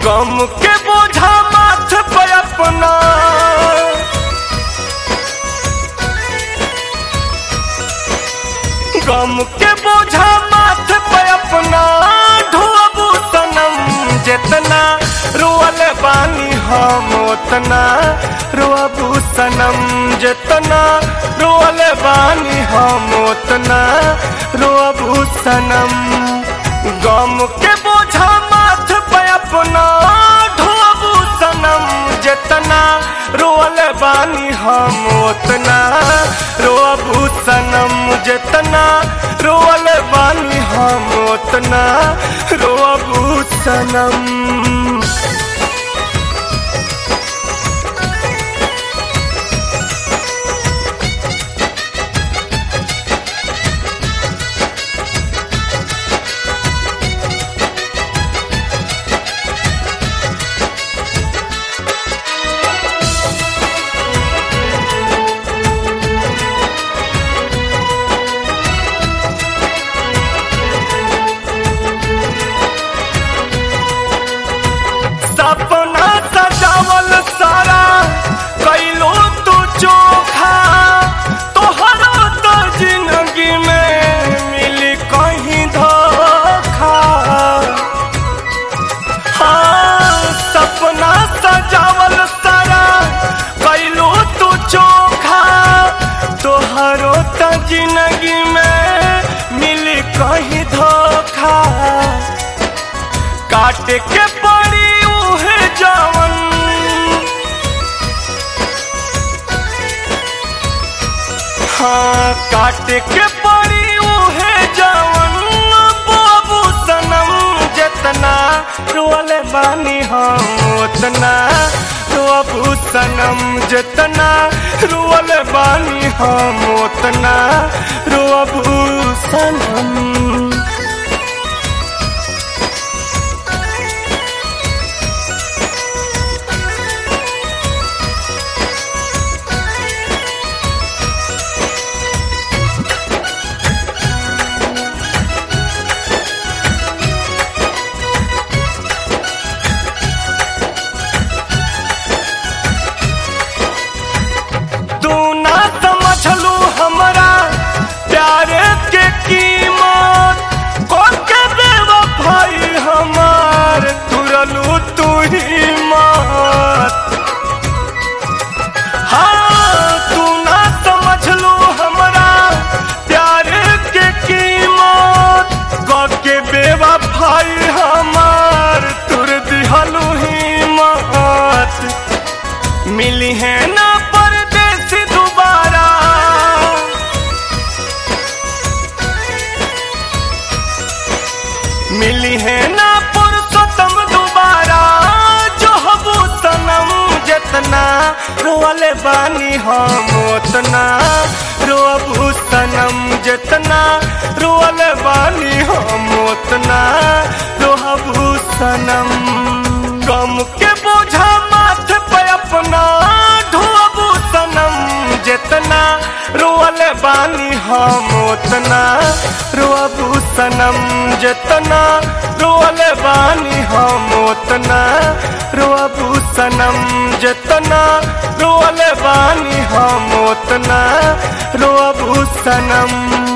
गम के बोझा माथ पे अपना गम के बोझा माथ पे अपना ढोबू सनम जितना रोअल बानी हम उतना रोअबू सनम जितना रोअल बानी हम उतना रोअबू सनम गम के बोझा माथ पे अपना ढोबू सनम जितना रोअल बानी हम उतना रोअबू सनम जितना रोअल बानी हम उतना रोअबू सनम सपना सजावल सारा कैलो तू चोखा तोहरा तो जिंदगी में मिली कहीं धोखा हाँ सपना सजावल सारा कैलो तू चोखा तोहरो तो जिंदगी में मिली कहीं धोखा काट के पड़ी उहे जवन हाँ काट के पड़ी उहे जवन बाबू सनम जितना रोअल बानी हम उतना रोअबू सनम जितना रोअल बानी हम उतना रोअबू सनम तू ना समझलू हमरा प्यारे के कीमत कौन के बेवफाई हमार तुरलू तू ही मत हाँ तू ना समझलू हमरा प्यारे के कीमत कौन के बेवफाई हमार तुर दिहलू ही मत मिली है ना परदेस दोबारा मिली है ना पुरुषोत्तम दोबारा जो हबू सनम जितना रोअले बानी हम उतना रोअबू सनम जितना रोअले बानी हम उतना रोहबू सनम गम के बोझा माथ पे अपना ढोबू सनम जितना रोअल बानी हम उतना रोअबू सनम जितना रोअल बानी हम उतना रोअबू सनम जितना रोअल बानी हम उतना रोअबू सनम